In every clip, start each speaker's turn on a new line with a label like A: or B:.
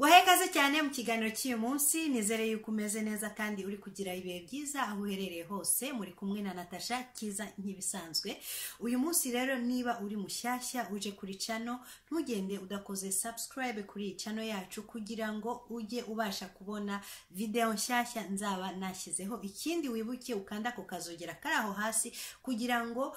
A: ikaze cyane mu kiganiro cy'uyu munsi nizere yuko umeze neza kandi uri kugira ibihe byiza aho uherereye hose muri kumwe na natasha kiza nk'ibisanzwe uyu munsi rero niba uri mushyashya uje kuri cano ntugende udakoze subscribe kuri iyi cano yacu kugira ngo ujye ubasha kubona videwo nshyashya nzaba nashyizeho ikindi wibuke ukanda ku kazogera kari aho hasi kugira ngo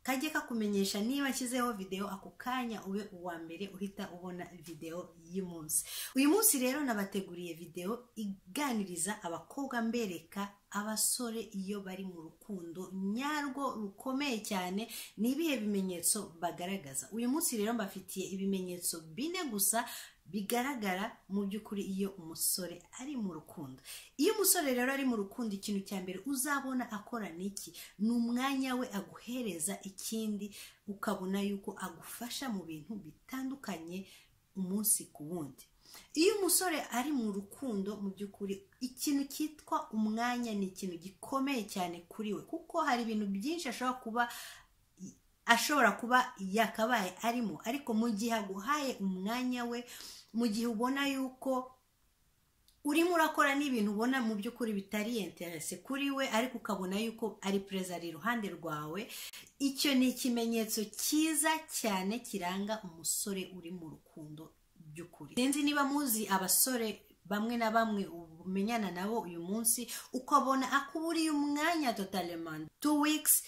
A: kajye kakumenyesha niba nshyizeho videwo ako kanya ube uwa mbere uhita ubona videwo y'umunsi uyu munsi rero nabateguriye videwo iganiriza abakobwa mbereka abasore iyo bari mu rukundo nyarwo rukomeye cyane ni ibihe bimenyetso bagaragaza uyu munsi rero mbafitiye ibimenyetso bine gusa bigaragara mu by'ukuri iyo umusore ari mu rukundo iyo umusore rero ari mu rukundo ikintu cya mbere uzabona akora niki ni umwanya we aguhereza ikindi ukabona yuko agufasha mu bintu bitandukanye umunsi ku wundi iyo umusore ari mu rukundo mu by'ukuri ikintu cyitwa umwanya ni ikintu gikomeye cyane kuri we kuko hari ibintu byinshi ashobora kuba ashobora kuba yakabaye arimo ariko mu gihe aguhaye umwanya we mu gihe ubona yuko urimo urakora n'ibintu ubona mu by'ukuri bitari interese kuri we ariko ukabona yuko ari perezida ari iruhande rwawe icyo ni ikimenyetso cyiza cyane kiranga umusore uri mu rukundo by'ukuri sinzi niba muzi abasore bamwe na bamwe umenyana nabo uyu munsi ukabona akuburiye umwanya totalement two weeks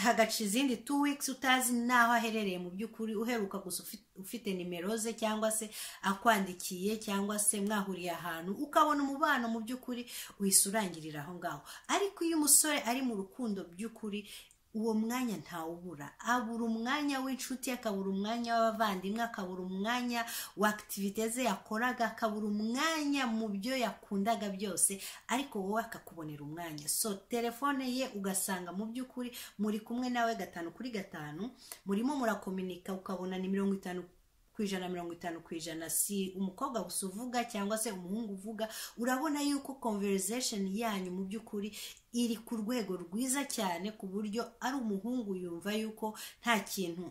A: hagaca izindi two weeks utazi n'aho aherereye mu by'ukuri uheruka gusa ufite nimero ze cyangwa se akwandikiye cyangwa se mwahuriye ahantu ukabona umubano mu by'ukuri uhise urangirira aho ngaho ariko iyo umusore ari mu rukundo by'ukuri uwo mwanya ntawubura abura umwanya w'inshuti akabura umwanya w'abavandimwe akabura umwanya wa akitivite ze yakoraga akabura umwanya mu byo yakundaga byose ariko wowe akakubonera umwanya so telefone ye ugasanga mu by'ukuri muri kumwe nawe gatanu kuri gatanu murimo murakominika ukabona ni mirongo itanu ku ijana mirongo itanu ku ijana si umukobwa gusa uvuga cyangwa se umuhungu uvuga urabona yuko conversation yanyu mu by'ukuri iri ku rwego rwiza cyane ku buryo ari umuhungu yumva yuko nta kintu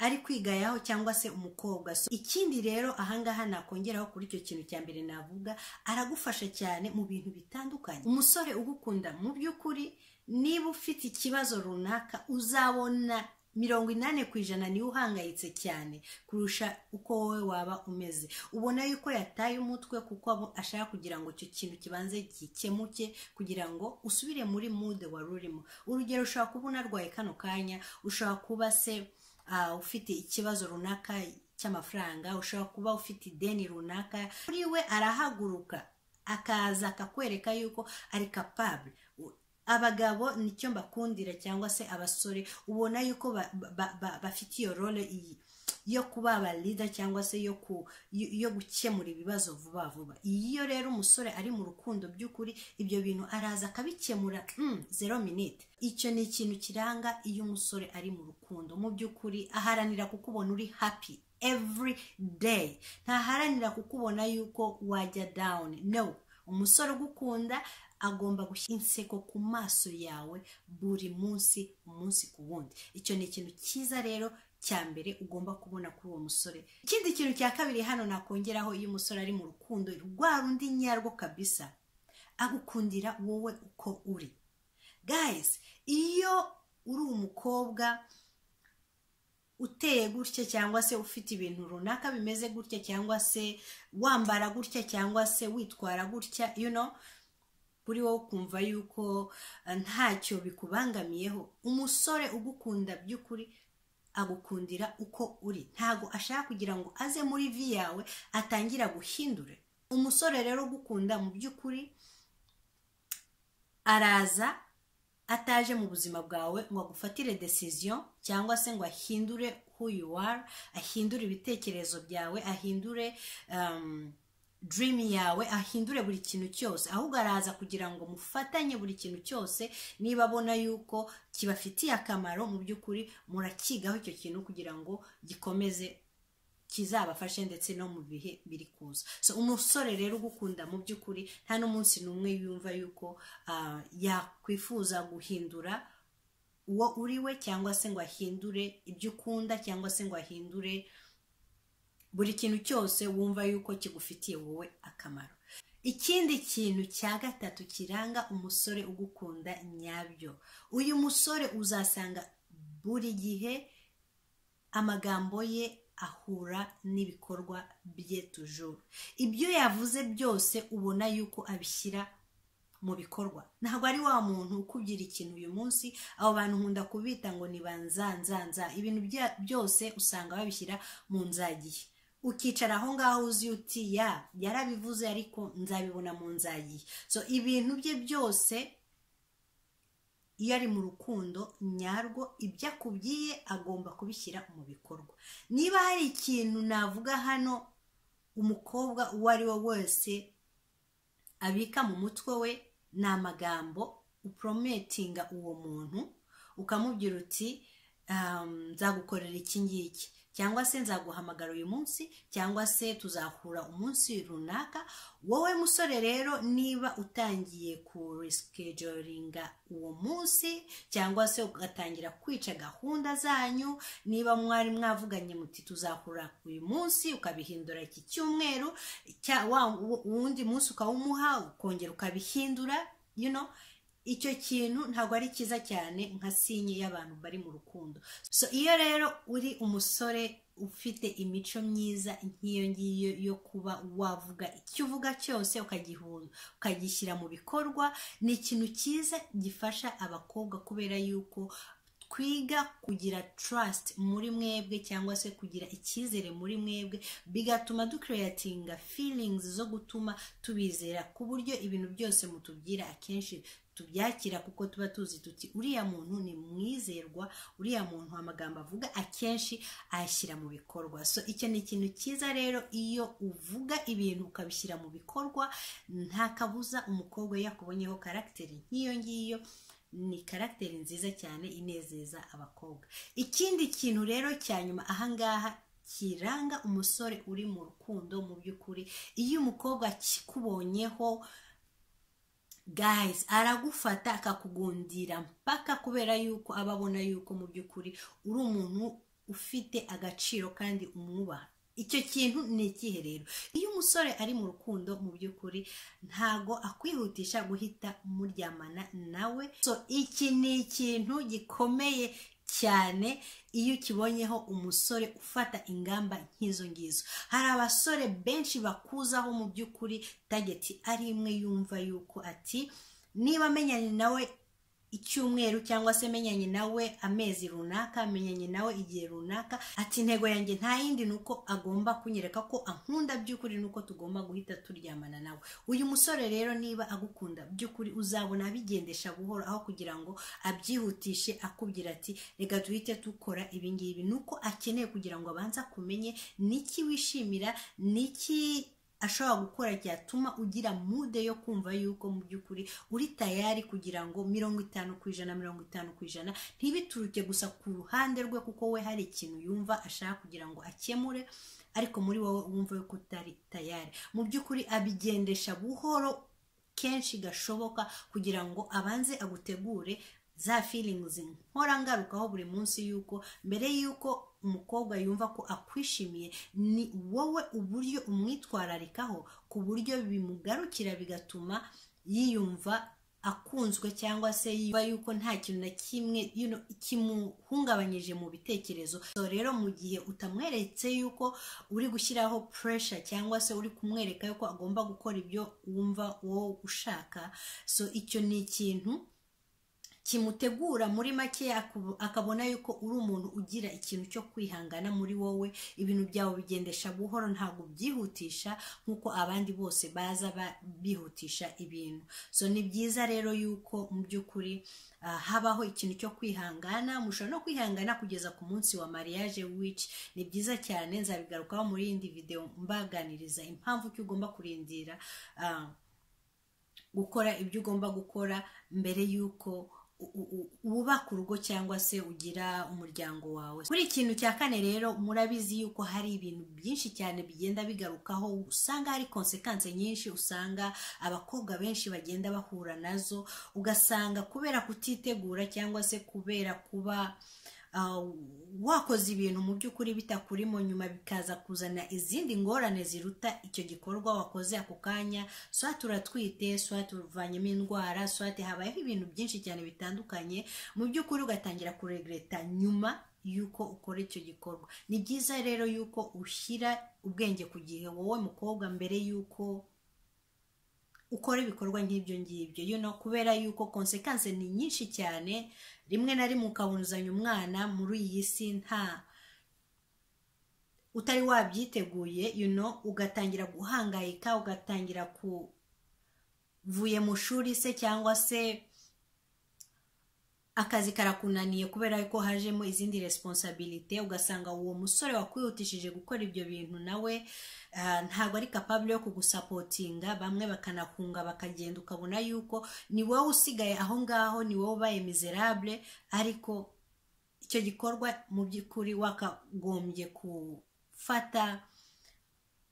A: ari kwigayaho cyangwa se umukobwa so ikindi rero ahangaha nakongeraho kuri icyo kintu cya mbere navuga aragufasha cyane mu bintu bitandukanye umusore ugukunda mu by'ukuri niba ufite ikibazo runaka uzabona mirongo inani ku ijana niwe uhangayitse cyane kurusha uko wowe waba umeze ubona yuko yataye umutwe kuko ashaka kugira ngo icyo kintu kibanze gikemuke kugira ngo usubire muri mude wari urimo urugero ushobora kuba unarwaye kano kanya ushobora kuba se ufite ikibazo runaka cy'amafaranga ushobora kuba ufite ideni runaka kuri we arahaguruka akaza akakwereka yuko ari kapabure abagabo nicyo mbakundira cyangwa se abasore ubona yuko bafite iyo role iyi yo kuba abalida cyangwa se yo gukemura ibibazo vuba vuba iyo rero umusore ari mu rukundo by'ukuri ibyo bintu araza akabikemura zero minute icyo ni ikintu kiranga iyo umusore ari mu rukundo mu by'ukuri aharanira kukubona uri happy every day ntaharanira kukubona yuko wajya down no umusore ugukunda agomba gushyira inseko ku maso yawe buri munsi umunsi ku wundi icyo ni ikintu cyiza rero cya mbere ugomba kubona kuri uwo musore ikindi kintu cya kabiri hano nakongeraho iyo umusore ari mu rukundo rwa rundi nyarwo kabisa agukundira wowe uko uri gayizi iyo uri umukobwa uteye gutya cyangwa se ufite ibintu runaka bimeze gutya cyangwa se wambara gutya cyangwa se witwara gutya you know kuri wowe ukumva yuko ntacyo bikubangamiyeho umusore ugukunda by'ukuri agukundira uko uri ntabwo ashaka kugira ngo aze muri vi yawe atangira guhindure umusore rero ugukunda mu by'ukuri araza ataje mu buzima bwawe ngo agufatire decision cyangwa se ngo ahindure who you are ahindure ibitekerezo byawe ahindure dream yawe ahindure buri kintu cyose ahubwo araza kugira ngo mufatanye buri kintu cyose niba abona yuko kibafitiye akamaro mu by'ukuri murakigaho icyo kintu kugira ngo gikomeze kizabafashe ndetse no mu bihe biri kuza so umusore rero ugukunda mu by'ukuri nta n'umunsi n'umwe yumva yuko yakwifuza guhindura uwo uri we cyangwa se ngo ahindure ibyo ukunda cyangwa se ngo ahindure buri kintu cyose wumva yuko kigufitiye wowe akamaro ikindi kintu cya gatatu kiranga umusore ugukunda nyabyo uyu musore uzasanga buri gihe amagambo ye ahura n'ibikorwa bye tujuru ibyo yavuze byose ubona yuko abishyira mu bikorwa ntabwo ari wa muntu ukubwira ikintu uyu munsi abo bantu nkunda kubita ngo ni ba nzanzanza ibintu byose usanga babishyira mu nzagihe ukicara aho ngaho uzi uti ya yarabivuze ariko nzabibona mu nzagihe so ibintu bye byose iyo ari mu rukundo nyarwo ibyo akubwiye agomba kubishyira mu bikorwa niba hari ikintu navuga hano umukobwa uwo ari we wese abika mu mutwe we ni amagambo uporometinga uwo muntu ukamubwira uti nzagukorera iki ngiki cyangwa se nzaguhamagara uyu munsi cyangwa se tuzahura umunsi runaka wowe musore rero niba utangiye kurisikejeringa uwo munsi cyangwa se ugatangira kwica gahunda zanyu niba mwari mwavuganye muti tuzahura uyu munsi ukabihindura iki cyumweru wundi munsi ukawumuha ukongera ukabihindura you know icyo kintu ntabwo ari cyiza cyane nka sinye y'abantu bari mu rukundo so iyo rero uri umusore ufite imico myiza nk'iyo ngiyo yo kuba wavuga icyo uvuga cyose ukagishyira mu bikorwa ni ikintu cyiza gifasha abakobwa kubera yuko twiga kugira trust muri mwebwe cyangwa se kugira icyizere muri mwebwe bigatuma dukereyatinga feelings zo gutuma tubizera ku buryo ibintu byose mutubwira akenshi tubyakira kuko tuba tuzi tuti uriya muntu ni mwizerwa uriya muntu amagambo avuga akenshi ayashyira mu bikorwa so icyo ni ikintu cyiza rero iyo uvuga ibintu ukabishyira mu bikorwa nta kabuza umukobwa yakubonyeho karagiteri nk'iyo ngiyo ni karagiteri nziza cyane inezeza abakobwa ikindi kintu rero cya nyuma ahangaha kiranga umusore uri mu rukundo mu by'ukuri iyo umukobwa akikubonyeho guys aragufata akakugundira mpaka kubera yuko aba abona yuko mu by'ukuri uri umuntu ufite agaciro kandi umwubaha icyo kintu ni ikihe rero iyo umusore ari mu rukundo mu by'ukuri ntago akwihutisha guhita muryamana nawe so iki ni ikintu gikomeye cyane iyo ukibonyeho umusore ufata ingamba nk'izo ngizo hari abasore benshi bakuzaho mu by'ukuri tageti ari imwe yumva yuko ati niba amenyanye nawe icyumweru cyangwa se menyanye nawe amezi runaka menyanye nawe igihe runaka ati intego yanjye nta yindi ni uko agomba kunyereka ko ankunda by'ukuri ni uko tugomba guhita turyamana nawe uyu musore rero niba agukunda by'ukuri uzabona abigendesha buhoro aho kugira ngo abyihutishe akubwira ati reka duhite dukora ibingibi ni uko akeneye kugira ngo abanze akumenye niki wishimira niki ashobora gukora cyatuma ugira mude yo kumva yuko mu by'ukuri uri tayari kugira ngo mirongo itanu ku ijana mirongo itanu ku ijana ntibituruke gusa ku ruhande rwe kuko we hari ikintu yumva ashaka kugira ngo akemure ariko muri wowe wumva yuko utari tayari mu by'ukuri abigendesha buhoro kenshi gashoboka kugira ngo abanze agutegure za feelings nkora ngarukaho buri munsi yuko mbere yuko umukobwa yumva ko akwishimiye ni wowe uburyo umwitwararikaho ku buryo bimugarukira bigatuma yiyumva akunzwe cyangwa se yumva yuko nta kintu na kimwe kimuhungabanyije mu bitekerezo rero mu gihe utamweretse yuko uri gushyiraho puresha cyangwa se uri kumwereka yuko agomba gukora ibyo wumva wowe ushaka so icyo ni ikintu kimutegura muri make akabona yuko uri umuntu ugira ikintu cyo kwihangana muri wowe ibintu byawe bigendesha buhoro ntabwo byihutisha nk'uko abandi bose baza bihutisha ibintu so ni byiza rero yuko mu by'ukuri habaho ikintu cyo kwihangana mushobora no kwihangana kugeza ku munsi wa mariage wici ni byiza cyane nzabigarukaho muri yindi videwo mbaganiriza impamvu ki ugomba kurindira gukora ibyo ugomba gukora mbere y'uko wubaka urugo cyangwa se ugira umuryango wawe kuri ikintu cya kane rero murabizi yuko hari ibintu byinshi cyane bigenda bigarukaho usanga hari konsekanse nyinshi usanga abakobwa benshi bagenda bahura nazo ugasanga kubera kutitegura cyangwa se kubera kuba ah, wakoze ibintu mu by'ukuri bitakurimo nyuma bikaza kuzana izindi ngorane ziruta icyo gikorwa wakoze ako kanya swa turatwite swa tuvanyemo indwara swa habayeho ibintu byinshi cyane bitandukanye mu by'ukuri ugatangira kuregreta nyuma yuko ukora icyo gikorwa ni byiza rero yuko ushyira ubwenge ku gihe wowe mukobwa mbere yuko ukora ibikorwa nk'ibyo ngibyo you know, kubera yuko konsekanse ni nyinshi cyane rimwe na rimwe ukabunzanya umwana muri iyi si nta utari wabyiteguye you know, ugatangira guhangayika ugatangira kuvuye mu shuri se cyangwa se akazi karakunaniye kubera ko hajemo izindi responsabilite ugasanga uwo musore wakwihutishije gukora ibyo bintu nawe ntabwo ari kapabure yo kugusapotinga bamwe bakanakunga bakagenda ukabona yuko ni wowe usigaye aho ngaho ni wowe ubaye miserable ariko icyo gikorwa mu by'ukuri wakagombye gufata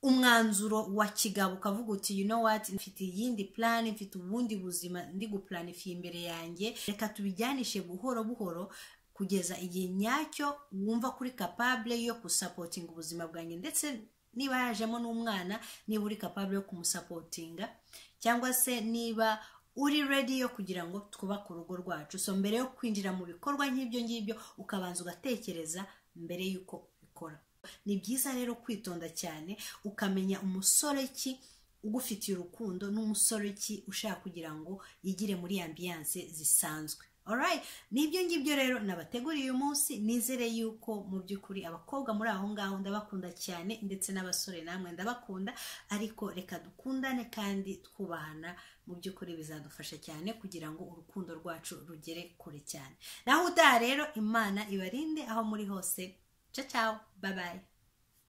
A: umwanzuro wa kigabo ukavuga uti you know what mfite iyindi plan mfite ubundi buzima ndi gupulanifiye imbere yanjye reka tubijyanishe buhoro buhoro kugeza igihe nyacyo wumva kuri kapabule yo gusapotinga ubuzima bwanjye ndetse niba yajemo n'umwana niba uri kapabule yo kumusapotinga cyangwa se niba uri redi yo kugira ngo twubake urugo rwacu so mbere yo kwinjira mu bikorwa nk'ibyo ngibyo ukabanza ugatekereza mbere y'uko ubikora ni byiza rero kwitonda cyane ukamenya umusore ki ugufitiye urukundo n'umusore ki ushaka kugira ngo yigire muri ambiyanse zisanzwe alright n'ibyo ngibyo rero nabateguriye uyu munsi nizere yuko mu by'ukuri abakobwa muri aho ngaho ndabakunda cyane ndetse n'abasore namwe ndabakunda ariko reka dukundane kandi twubahana mu by'ukuri bizadufasha cyane kugira ngo urukundo rwacu rugere kure cyane naho utaha rero imana ibarinde aho muri hose Ciao ciao, bye bye.